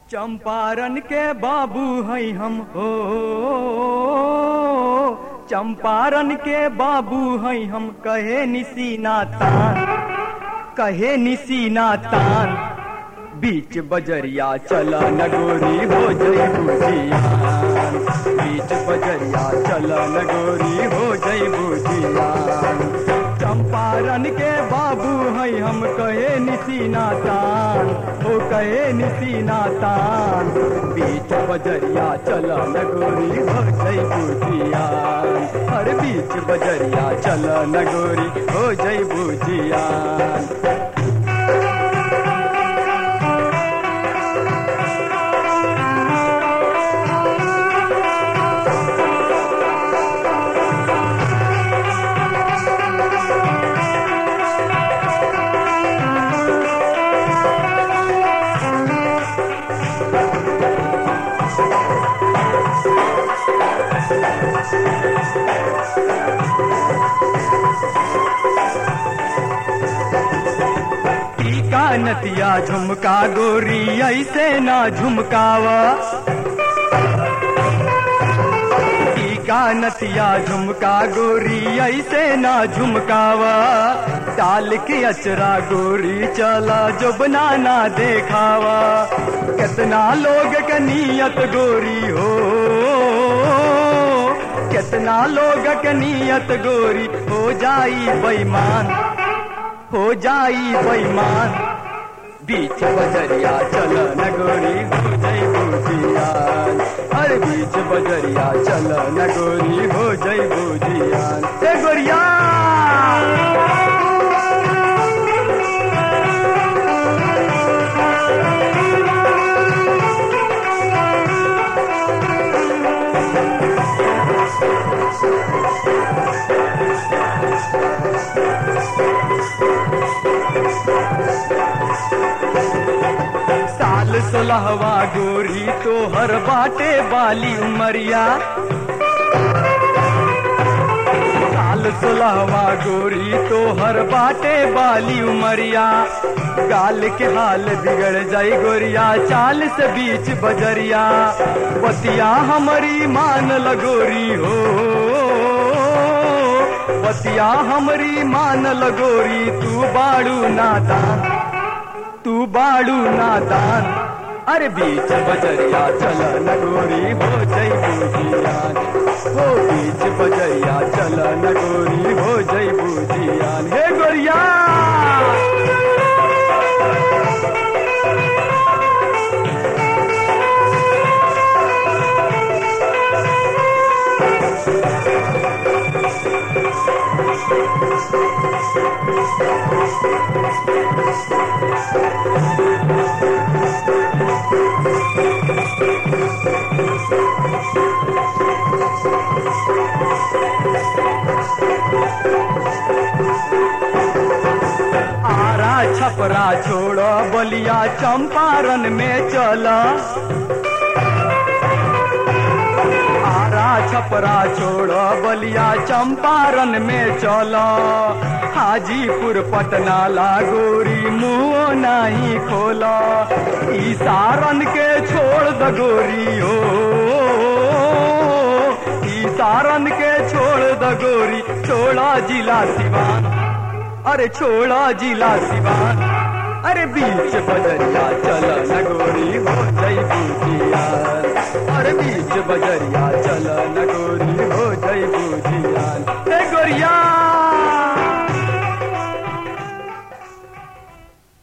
चंपारण के बाबू है हम हो चंपारण के बाबू है हम कहे निसीना तान कहे निसीना तान बीच बजरिया चला नगोरी हो जई बुझियान बीच बजरिया चला नगोरी हो जई बुझियान चंपारण के बाबू है हम कहे निसीना तान हो कहे निसीना तान बीच बजरिया चला नगोरी हो जई बुझियान हर बीच बजरिया चला नगोरी हो जई बुझियान टीका नतिया झुमका गोरी ऐसे ना झुमकावा टीका नतिया झुमका गोरी ऐसे ना झुमकावा डाल के अचरा गोरी चला जो बनाना देखावा कितना लोग के नियत गोरी हो कितना लोग के नियत गोरी हो जाई बेईमान हो जाई बेईमान बीच बजरिया चल नगोरी हो जई बुझियान हर बीच बजरिया चल नगोरी हो जई बुझियान ए गोरिया साल सोलहवा गोरी तो हर बाटे बाली उमरिया साल सोलहवा गोरी तो हर बाटे बाली उमरिया गाल के हाल बिगड़ जाई गोरिया चाल से बीच बजरिया बतिया हमारी मान लगोरी हो बतिया हमारी मान लगोरी तू बाड़ू नादान तू बाड़ू नादान अरे बीच बजरिया चल नगोरी हो जई बुझियान हो बीच बजरिया चल नगोरी हो जई बुझियान हे गोरिया आरा छपरा छोड़ो बलिया चंपारण में चला आरा छपरा छोड़ो बलिया चंपारण में चलो हाजीपुर पटना लागोरी मुंह नहीं खोला ई सारन के छोड़ द गोरी हो ई सारन के छोड़ द गोरी छोड़ा जिला सिवान अरे छोड़ा जिला सिवान अरे बीच बजरिया चल नगोरी हो जई बुझिया अरे बीच बजरिया चल नगोरी हो जई बुझिया